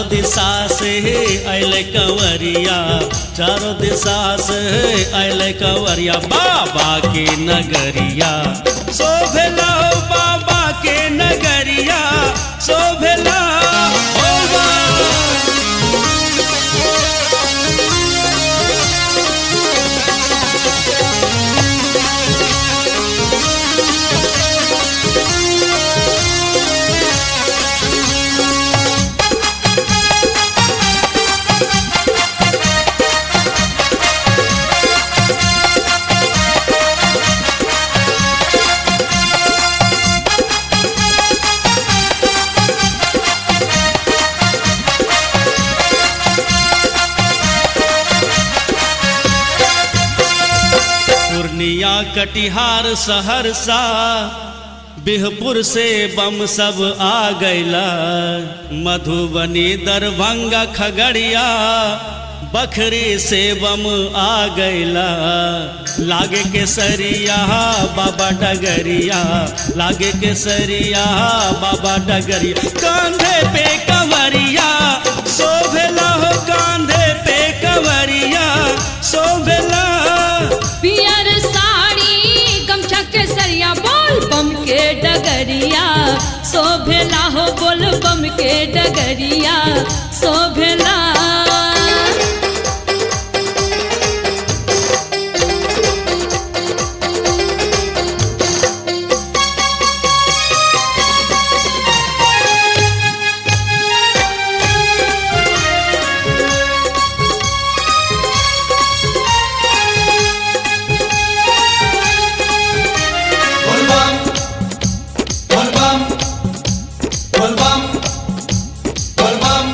चारों दिशा से अल कंवरिया चारों दिशा से अल कंवरिया बाबा के नगरिया शोभला हो बाबा के नगरिया शोभला हो बाबा पूर्णिया कटिहार सहरसा बिहपुर से बम सब आ गैला मधुबनी दरभंगा खगड़िया बखरी से बम आ गैला लागे के सरिया बाबा डगरिया लागे के सरिया बाबा डगरिया कांधे पे कंवरिया शोभला हो कांधे पे कंवरिया शोभला पियर साड़ी गमछा के सरिया बोल बम के डगरिया शोभेला हो बोल बम के डगरिया शोभेला Volvam, volvam, volvam, volvam.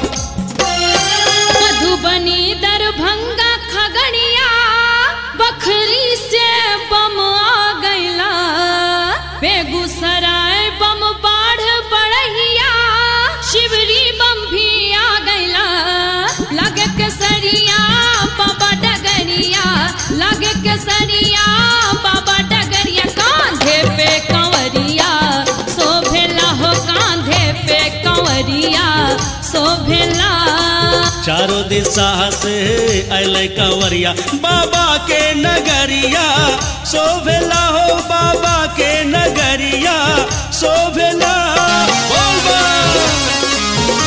Madhubani Darbhanga Khagaria Bakhri से बम आ गैला बेगूसराय बम बाढ़ बड़हिया शिवरी बम भी आ गैला लगे के सरिया बाबा डगरिया लगे के सरिया बाबा डगरिया कांधे पे कंवरिया शोभेला हो कांधे पे कंवरिया शोभेला चारों दिशा से अल कंवरिया बाबा के नगरिया शोभला हो बाबा के नगरिया शोभला बोल बा।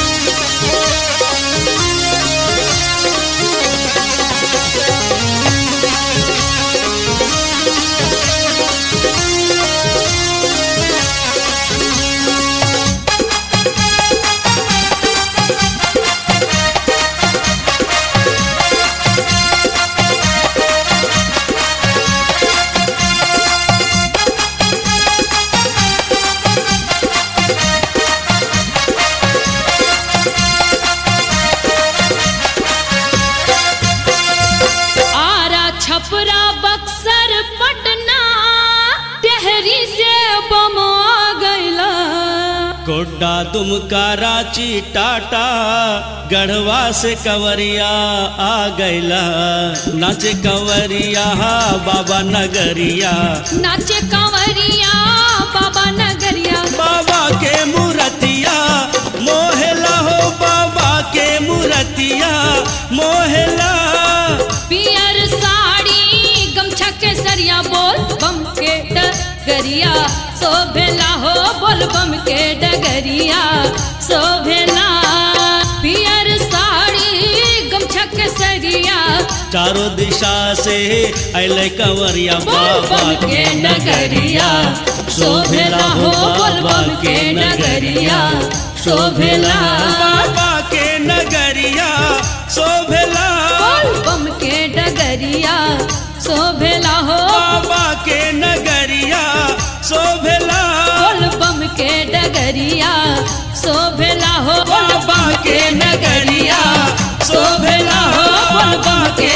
आरा छपरा बक्सर पटना टेहरी से बम आ गैला गोड्डा दुमका रांची टाटा गढ़वा से कंवरिया आ गैला नाचे कंवरिया बाबा नगरिया नाचे कंवरिया बाबा नगरिया बाबा के मूर्तिया मोहला हो बाबा के मूर्तिया मोहला पियर साड़ी गमछा के सरिया बोल बम के डगरिया शोभेला हो बोल बम के डगरिया शोभेला पियर साड़ी गमछा के सरिया चारों दिशा से अल कंवरिया बाबा के नगरिया शोभला हो बाबा के नगरिया शोभला बाबा के नगरिया शोभला बोल बम के डगरिया शोभेला हो बाबा के नगरिया शोभला बोल बम के डगरिया शोभेला हो बाबा के नगरिया शोभला हो बाबा के